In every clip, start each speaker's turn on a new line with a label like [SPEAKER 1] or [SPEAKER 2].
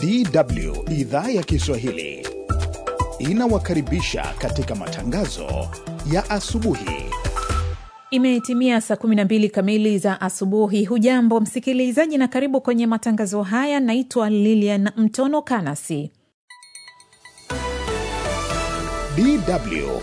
[SPEAKER 1] DW idhaa ya Kiswahili inawakaribisha katika matangazo ya asubuhi.
[SPEAKER 2] Imetimia saa 12 kamili za asubuhi. Hujambo msikilizaji, na karibu kwenye matangazo haya. Naitwa Lilian Mtono Kanasi.
[SPEAKER 1] DW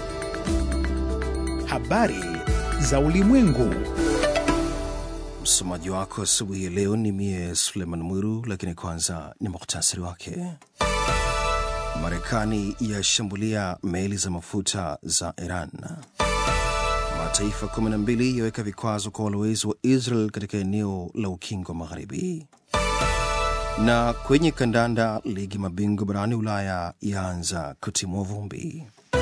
[SPEAKER 1] habari za ulimwengu.
[SPEAKER 3] Msomaji wako asubuhi ya leo ni mie Suleiman Mwiru, lakini kwanza ni muhtasari wake. Marekani yashambulia meli za mafuta za Iran. Mataifa 12 yaweka vikwazo kwa walowezi wa Israel katika eneo la ukingo wa Magharibi. Na kwenye kandanda, ligi mabingwa barani Ulaya yaanza kutimua vumbi.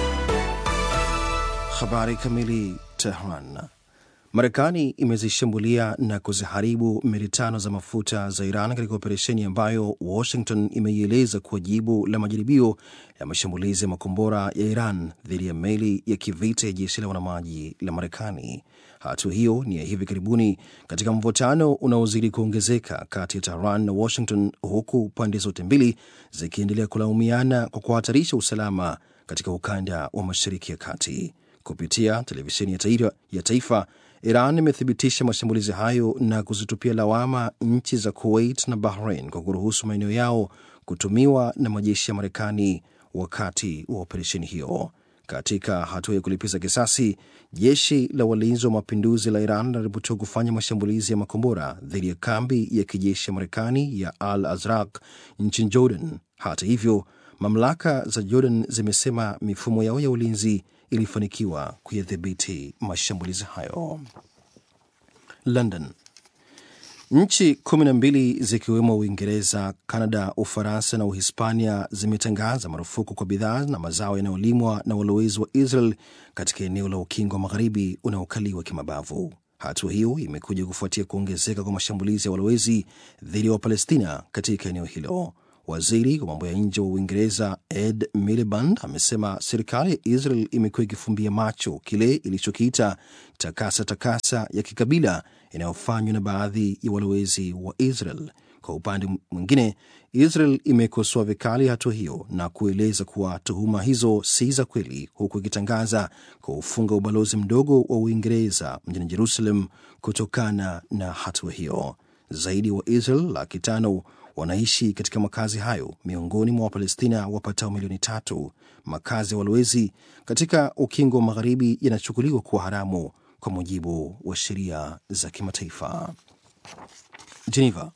[SPEAKER 3] Habari kamili. Tehran. Marekani imezishambulia na kuziharibu meli tano za mafuta za Iran katika operesheni ambayo Washington imeieleza kuwa jibu la majaribio ya mashambulizi ya makombora ya Iran dhidi ya meli ya kivita ya jeshi la wanamaji la Marekani. Hatua hiyo ni ya hivi karibuni katika mvutano unaozidi kuongezeka kati ya Tehran na Washington, huku pande zote mbili zikiendelea kulaumiana kwa kuhatarisha usalama katika ukanda wa Mashariki ya Kati. Kupitia televisheni ya taifa, ya taifa Iran imethibitisha mashambulizi hayo na kuzitupia lawama nchi za Kuwait na Bahrain kwa kuruhusu maeneo yao kutumiwa na majeshi ya Marekani wakati wa operesheni hiyo. Katika hatua ya kulipiza kisasi, jeshi la walinzi wa mapinduzi la Iran linaripotiwa kufanya mashambulizi ya makombora dhidi ya kambi ya kijeshi ya Marekani ya Al Azraq nchini Jordan. Hata hivyo, mamlaka za Jordan zimesema mifumo yao ya ulinzi ilifanikiwa kuyadhibiti mashambulizi hayo. London. Nchi kumi na mbili zikiwemo Uingereza, Kanada, Ufaransa na Uhispania zimetangaza marufuku kwa bidhaa na mazao yanayolimwa na walowezi wa Israel katika eneo la ukingo wa magharibi unaokaliwa kimabavu. Hatua hiyo imekuja kufuatia kuongezeka kwa mashambulizi ya walowezi dhidi ya Wapalestina katika eneo hilo. Waziri wa mambo ya nje wa Uingereza Ed Miliband amesema serikali ya Israel imekuwa ikifumbia macho kile ilichokiita takasa takasa ya kikabila inayofanywa na baadhi ya walowezi wa Israel. Kwa upande mwingine, Israel imekosoa vikali hatua hiyo na kueleza kuwa tuhuma hizo si za kweli, huku ikitangaza kuufunga ubalozi mdogo wa Uingereza mjini Jerusalem kutokana na hatua hiyo. Zaidi wa Israel laki tano wanaishi katika makazi hayo miongoni mwa Wapalestina wapatao milioni tatu. Makazi ya walowezi katika ukingo wa magharibi yanachukuliwa kuwa haramu kwa mujibu wa sheria za kimataifa. Geneva.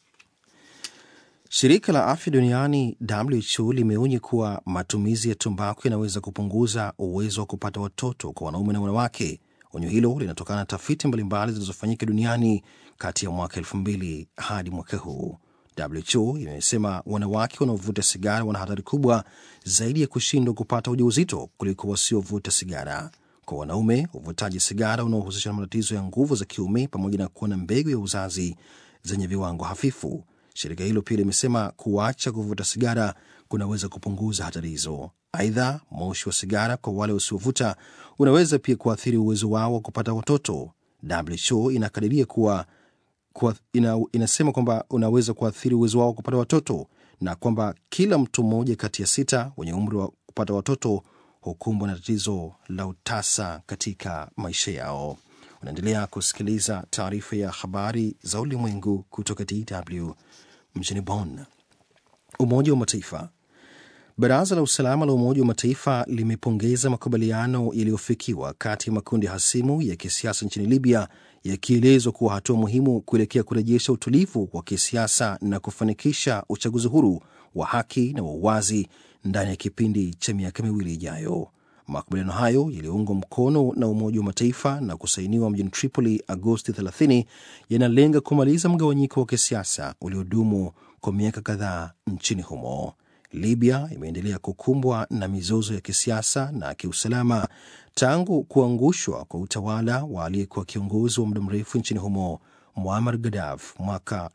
[SPEAKER 3] Shirika la afya duniani WHO limeonya kuwa matumizi ya tumbaku yanaweza kupunguza uwezo wa kupata watoto kwa wanaume na wanawake. Onyo hilo linatokana na tafiti mbalimbali zilizofanyika duniani kati ya mwaka elfu mbili hadi mwaka huu. WHO imesema wanawake wanaovuta sigara wana hatari kubwa zaidi ya kushindwa kupata ujauzito kuliko wasiovuta sigara. Kwa wanaume, uvutaji sigara unaohusishwa na matatizo ya nguvu za kiume pamoja na kuwa na mbegu ya uzazi zenye viwango hafifu. Shirika hilo pia limesema kuacha kuvuta sigara kunaweza kupunguza hatari hizo. Aidha, moshi wa sigara kwa wale wasiovuta unaweza pia kuathiri uwezo wao wa kupata watoto. WHO inakadiria kuwa kwa ina, inasema kwamba unaweza kuathiri uwezo wao wa kupata watoto na kwamba kila mtu mmoja kati ya sita wenye umri wa kupata watoto hukumbwa na tatizo la utasa katika maisha yao. Unaendelea kusikiliza taarifa ya habari za ulimwengu kutoka DW mjini Bonn. Umoja wa Mataifa. Baraza la usalama la Umoja wa Mataifa limepongeza makubaliano yaliyofikiwa kati ya makundi hasimu ya kisiasa nchini Libya, yakielezwa kuwa hatua muhimu kuelekea kurejesha utulivu wa kisiasa na kufanikisha uchaguzi huru wa haki na wa uwazi ndani ya kipindi cha miaka miwili ijayo. Makubaliano hayo yaliyoungwa mkono na Umoja wa Mataifa na kusainiwa mjini Tripoli Agosti 30 yanalenga kumaliza mgawanyiko wa kisiasa uliodumu kwa miaka kadhaa nchini humo. Libya imeendelea kukumbwa na mizozo ya kisiasa na kiusalama tangu kuangushwa kwa utawala wa aliyekuwa kiongozi wa muda mrefu nchini humo Muammar Gaddafi mwaka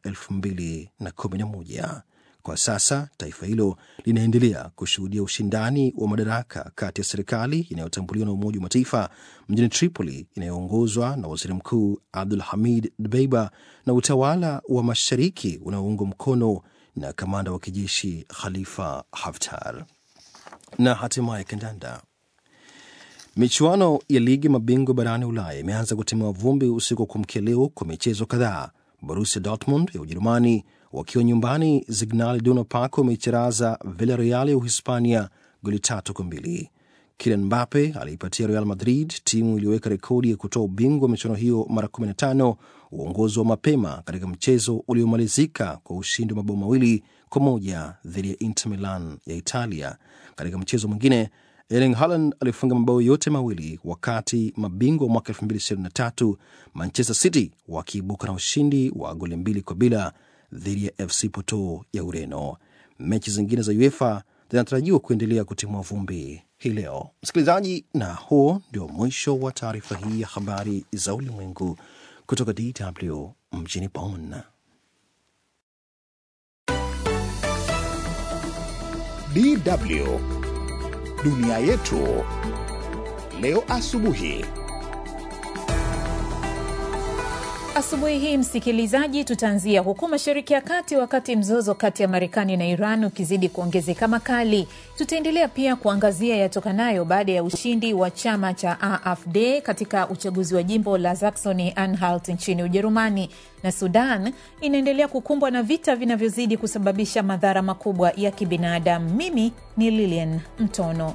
[SPEAKER 3] 2011. Kwa sasa taifa hilo linaendelea kushuhudia ushindani wa madaraka kati ya serikali inayotambuliwa na Umoja wa Mataifa mjini Tripoli inayoongozwa na waziri mkuu Abdul Hamid Dbeiba na utawala wa mashariki unaoungwa mkono na kamanda wa kijeshi Khalifa Haftar. Na hatimaye kandanda. Michuano ya ligi mabingwa barani Ulaya imeanza kutimua vumbi usiku wa kuamkia leo kwa michezo kadhaa. Borussia Dortmund ya Ujerumani wakiwa nyumbani Signal Iduna Park wameicharaza Villarreal ya Uhispania goli tatu kwa mbili. Kylian Mbappe aliipatia Real Madrid, timu iliyoweka rekodi ya kutoa ubingwa wa michuano hiyo mara 15, uongozi wa mapema katika mchezo uliomalizika kwa ushindi wa mabao mawili kwa moja dhidi ya Inter Milan ya Italia. Katika mchezo mwingine Erling Haaland alifunga mabao yote mawili, wakati mabingwa wa mwaka 2023 Manchester City wakiibuka na ushindi wa goli mbili kwa bila dhidi ya FC Porto ya Ureno. Mechi zingine za UEFA zinatarajiwa kuendelea kutimua vumbi hii leo. Msikilizaji, na huo ndio mwisho wa taarifa hii ya habari za ulimwengu kutoka DW mjini Bonn.
[SPEAKER 1] DW dunia yetu leo asubuhi.
[SPEAKER 2] Asubuhi hii msikilizaji, tutaanzia huku Mashariki ya Kati, wakati mzozo kati ya Marekani na Iran ukizidi kuongezeka makali. Tutaendelea pia kuangazia yatokanayo baada ya ushindi wa chama cha AfD katika uchaguzi wa jimbo la Saxony Anhalt nchini Ujerumani, na Sudan inaendelea kukumbwa na vita vinavyozidi kusababisha madhara makubwa ya kibinadamu. Mimi ni Lilian Mtono.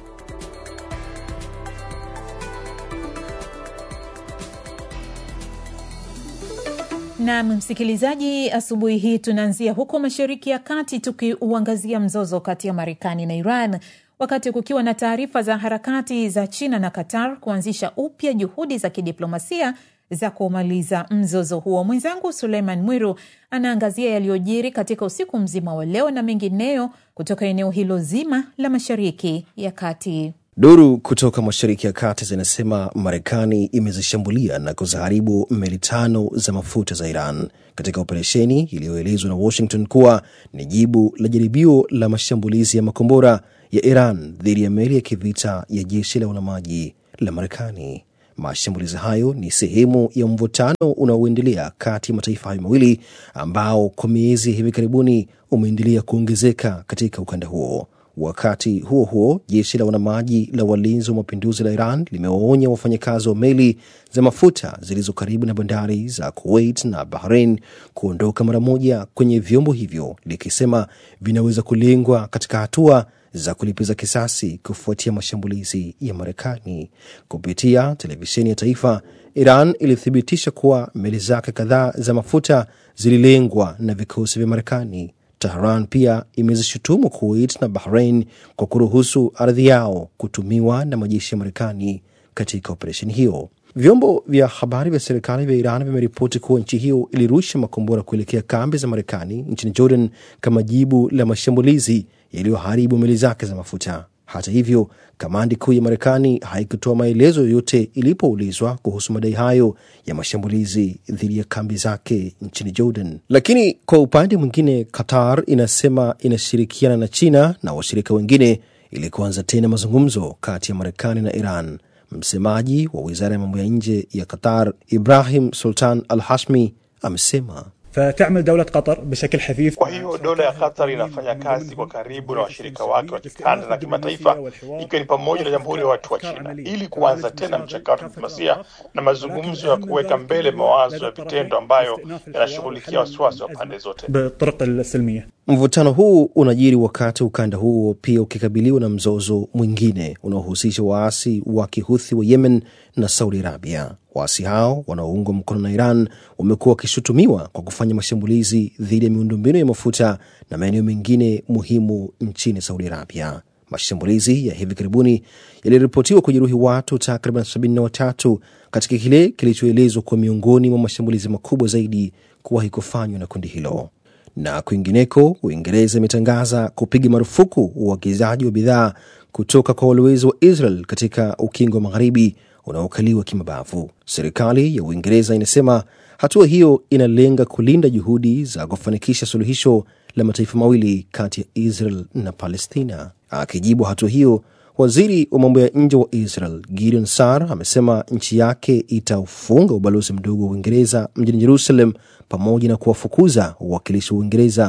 [SPEAKER 2] Nam msikilizaji, asubuhi hii tunaanzia huko Mashariki ya Kati tukiuangazia mzozo kati ya Marekani na Iran, wakati kukiwa na taarifa za harakati za China na Qatar kuanzisha upya juhudi za kidiplomasia za kumaliza mzozo huo. Mwenzangu Suleiman Mwiru anaangazia yaliyojiri katika usiku mzima wa leo na mengineyo kutoka eneo hilo zima la Mashariki ya Kati.
[SPEAKER 3] Duru kutoka Mashariki ya Kati zinasema Marekani imezishambulia na kuziharibu meli tano za mafuta za Iran katika operesheni iliyoelezwa na Washington kuwa ni jibu la jaribio la mashambulizi ya makombora ya Iran dhidi ya meli ya kivita ya jeshi la wanamaji la Marekani. Mashambulizi hayo ni sehemu ya mvutano unaoendelea kati ya mataifa hayo mawili ambao kwa miezi ya hivi karibuni umeendelea kuongezeka katika ukanda huo. Wakati huo huo, jeshi la wanamaji la walinzi wa mapinduzi la Iran limewaonya wafanyakazi wa meli za mafuta zilizo karibu na bandari za Kuwait na Bahrain kuondoka mara moja kwenye vyombo hivyo, likisema vinaweza kulengwa katika hatua za kulipiza kisasi kufuatia mashambulizi ya Marekani. Kupitia televisheni ya taifa, Iran ilithibitisha kuwa meli zake kadhaa za mafuta zililengwa na vikosi vya Marekani. Tehran pia imezishutumu Kuwait na Bahrain kwa kuruhusu ardhi yao kutumiwa na majeshi ya Marekani katika operesheni hiyo. Vyombo vya habari vya serikali vya Iran vimeripoti kuwa nchi hiyo ilirusha makombora kuelekea kambi za Marekani nchini Jordan kama jibu la mashambulizi yaliyoharibu meli zake za mafuta. Hata hivyo, kamandi kuu ya Marekani haikutoa maelezo yoyote ilipoulizwa kuhusu madai hayo ya mashambulizi dhidi ya kambi zake nchini Jordan. Lakini kwa upande mwingine, Qatar inasema inashirikiana na China na washirika wengine ili kuanza tena mazungumzo kati ya Marekani na Iran. Msemaji wa wizara ya mambo ya nje ya Qatar, Ibrahim Sultan Al Hashmi, amesema
[SPEAKER 4] فتعمل دولة قطر بشكل حثيث
[SPEAKER 5] Kwa hiyo dola ya Qatar inafanya kazi kwa karibu na washirika wake wa kikanda na kimataifa, ikiwa ni pamoja na Jamhuri ya Watu wa China, ili kuanza tena mchakato wa diplomasia na mazungumzo ya kuweka mbele mawazo ya vitendo ambayo yanashughulikia wasiwasi wa pande zote.
[SPEAKER 4] بالطرق السلمية
[SPEAKER 3] Mvutano huu unajiri wakati ukanda huo pia ukikabiliwa na mzozo mwingine unaohusisha waasi wa kihuthi wa Yemen na Saudi Arabia. Waasi hao wanaoungwa mkono na Iran wamekuwa wakishutumiwa kwa kufanya mashambulizi dhidi ya miundombinu ya mafuta na maeneo mengine muhimu nchini Saudi Arabia. Mashambulizi ya hivi karibuni yaliripotiwa kujeruhi watu takriban 73 katika kile kilichoelezwa kuwa miongoni mwa mashambulizi makubwa zaidi kuwahi kufanywa na kundi hilo. Na kwingineko, Uingereza imetangaza kupiga marufuku uagizaji wa bidhaa kutoka kwa walowezi wa Israel katika ukingo wa magharibi unaokaliwa kimabavu. Serikali ya Uingereza inasema hatua hiyo inalenga kulinda juhudi za kufanikisha suluhisho la mataifa mawili kati ya Israel na Palestina. Akijibu hatua hiyo, waziri wa mambo ya nje wa Israel Gideon Sar amesema nchi yake itaufunga ubalozi mdogo wa Uingereza mjini Jerusalem pamoja na kuwafukuza wawakilishi wa Uingereza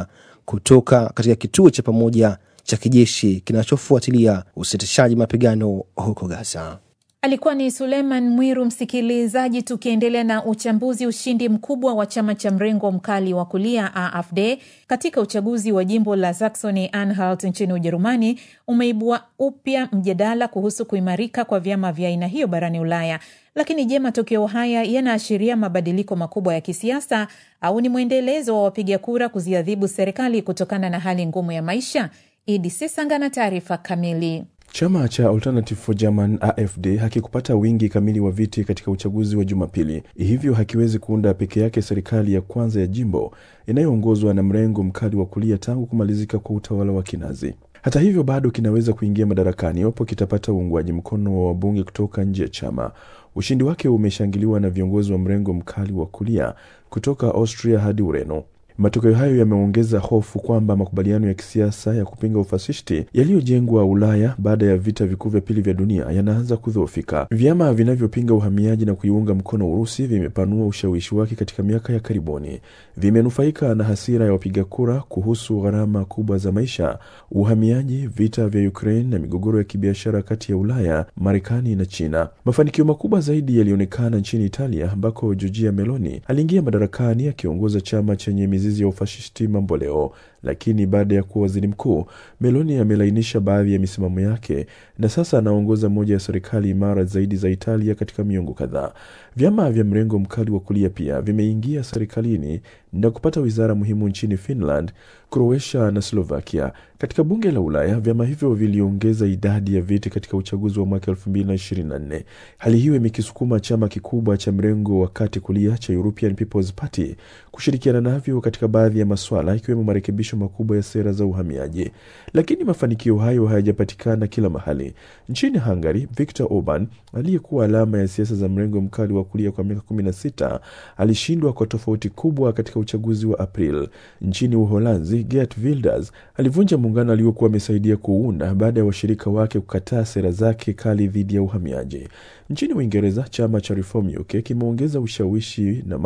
[SPEAKER 3] kutoka katika kituo cha pamoja cha kijeshi kinachofuatilia usitishaji mapigano huko Gaza.
[SPEAKER 2] Alikuwa ni Suleiman Mwiru. Msikilizaji, tukiendelea na uchambuzi. Ushindi mkubwa wa chama cha mrengo mkali wa kulia AfD katika uchaguzi wa jimbo la Saxony Anhalt nchini Ujerumani umeibua upya mjadala kuhusu kuimarika kwa vyama vya aina hiyo barani Ulaya. Lakini je, matokeo haya yanaashiria mabadiliko makubwa ya kisiasa au ni mwendelezo wa wapiga kura kuziadhibu serikali kutokana na hali ngumu ya maisha? Idi Sesanga na taarifa kamili.
[SPEAKER 6] Chama cha Alternative for German AfD hakikupata wingi kamili wa viti katika uchaguzi wa Jumapili, hivyo hakiwezi kuunda peke yake serikali ya kwanza ya jimbo inayoongozwa na mrengo mkali wa kulia tangu kumalizika kwa utawala wa Kinazi. Hata hivyo, bado kinaweza kuingia madarakani iwapo kitapata uungwaji mkono wa wabunge kutoka nje ya chama. Ushindi wake umeshangiliwa na viongozi wa mrengo mkali wa kulia kutoka Austria hadi Ureno. Matokeo hayo yameongeza hofu kwamba makubaliano ya kisiasa ya kupinga ufashisti yaliyojengwa Ulaya baada ya vita vikuu vya pili vya dunia yanaanza kudhoofika. Vyama vinavyopinga uhamiaji na kuiunga mkono Urusi vimepanua ushawishi wake katika miaka ya karibuni. Vimenufaika na hasira ya wapiga kura kuhusu gharama kubwa za maisha, uhamiaji, vita vya Ukraine na migogoro ya kibiashara kati ya Ulaya, Marekani na China. Mafanikio makubwa zaidi yalionekana nchini Italia ambako Giorgia Meloni aliingia madarakani akiongoza chama chenye mizizi ya ufashisti mambo leo. Lakini baada ya kuwa waziri mkuu, Meloni amelainisha baadhi ya misimamo yake na sasa anaongoza moja ya serikali imara zaidi za Italia katika miongo kadhaa. Vyama vya mrengo mkali wa kulia pia vimeingia serikalini na kupata wizara muhimu nchini Finland, Croatia na Slovakia. Katika bunge la Ulaya, vyama hivyo viliongeza idadi ya viti katika uchaguzi wa mwaka 2024. Hali hiyo imekisukuma chama kikubwa cha mrengo wa kati kulia cha European People's Party kushirikiana navyo katika baadhi ya maswala ikiwemo marekebisho makubwa ya sera za uhamiaji. Lakini mafanikio hayo hayajapatikana kila mahali. Nchini Hungary, Viktor Orban aliyekuwa alama ya siasa za mrengo mkali wa kulia kwa miaka 16 alishindwa kwa tofauti kubwa katika uchaguzi wa April. Nchini Uholanzi, Geert Wilders alivunja muungano aliokuwa amesaidia kuunda baada ya washirika wake kukataa sera zake kali dhidi ya uhamiaji. Nchini Uingereza, chama cha Reform UK kimeongeza ushawishi na